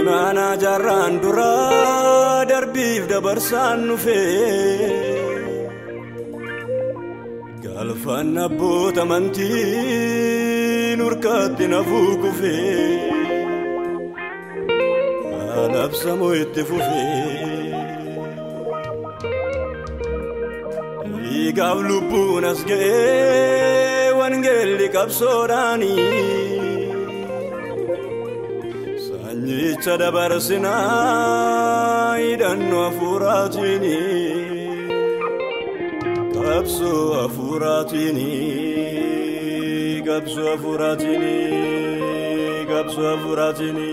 funaanaa jaarraan duraa darbiif dabarsaan dhufee galfaan abboota amantiin urkaatti nafuu kufee alabsamoo itti fufee dhiigaaf lubbuun as ga'ee wangeelli qabsoodhaanii. sanyicha dabarsinaa hidhannoo hafuuraatiini qabsoo hafuuraatiini qabsoo hafuuraatiini qabsoo hafuuraatiini.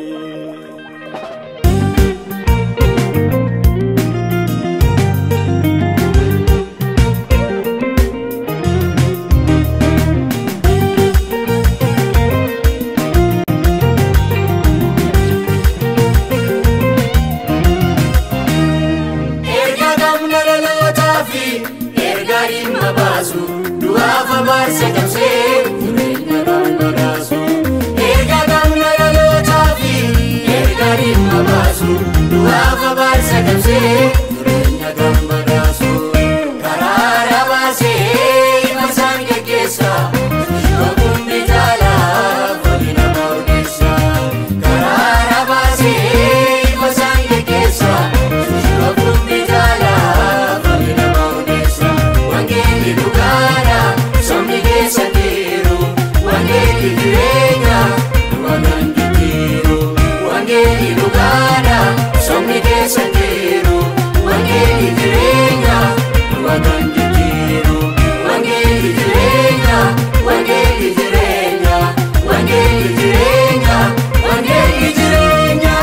Barsa cabsee jireenya nama baasu erga gamna dhalootaa fi erga dhimma baasu du'aafa barsa cabsee jireenya nama baasu karaara baasee ima isaan geggeessa yookuun bitaalaa fali nama ogeessa karaara baasee ima isaan geggeessa yookuun bitaalaa fali nama ogeessa wangeelli dhugaadha. Somni keessa jiru wangeelli jireenya dhugaadhaan jijjiiru wangeelli dhugaadha. Somni keessa jiru wangeelli jireenya dhugaadhaan jijjiiru wangeelli jireenya wangeelli jireenya wangeelli jireenya wangeelli jireenya.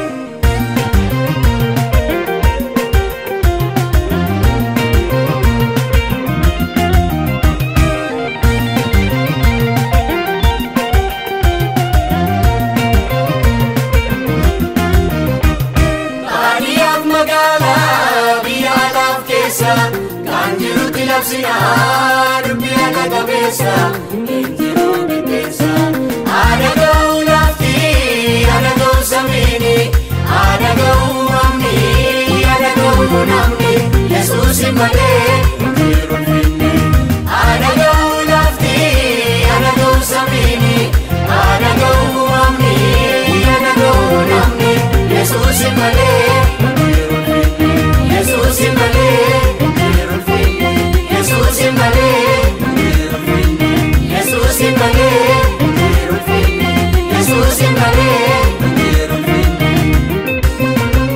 Baadiyyaaf magaalaa biyya alaaf keessa kan jirutti labsinaa dubbii akka qabeessa hin jiru qixxeessa. Haadha ga'uu lafti haadha ga'uu samiini haadha ga'uu mamni haadha ga'uu namni Yesuusi malee hin jiru finni. Haadha ga'uu lafti haadha ga'uu samiini haadha ga'uu mamni haadha ga'uu namni Yesuusi malee hin jiru finni. Yesuusi malee hin jiru finni. Yesuusi malee hin jiru finni. Yesuusi malee hin jiru finni. Yesuusi malee hin jiru finni.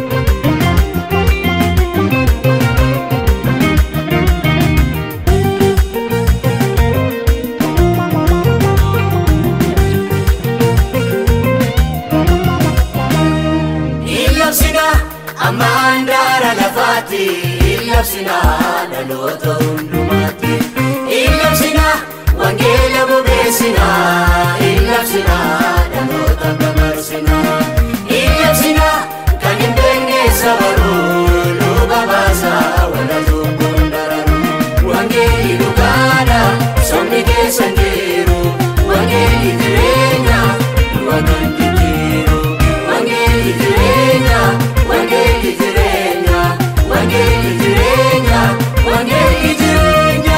Illabsina amma handaara lafaatti illabsina dhaloota hundumaatti illabsina wangeela bobeessina illabsina dhaloota dabarsina illabsina kan hin beekne sabaruu nu babaasa wala lubbuun dararu wangeelli dhugaadha somni keessa jiru wangeelli jireenya dhugaadhaan jijjiiru wangeelli jireenya wangeelli jireenya wangeelli jireenya wangeelli jireenya.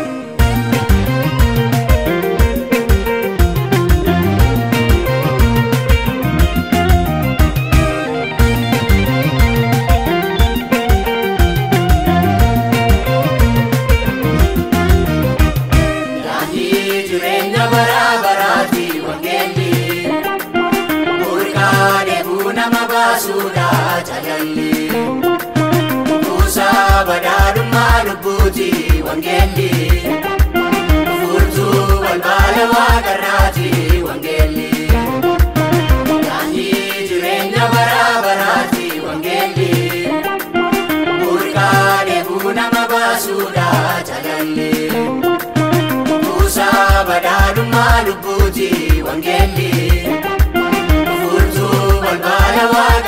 Daandii jireenya bara baraati wangeelli burqaa deebuu nama baasuudha jalalli kuusaa badhaadhummaa lubbuuti wangeelli furtuu balbala waaqarraati wangeelli daandii jireenya bara baraati wangeelli burqaa deebuu nama baasuudha jalalli. Kuusaa badhaadhummaa lubbuuti wangeelli furtuu balbala waaqa.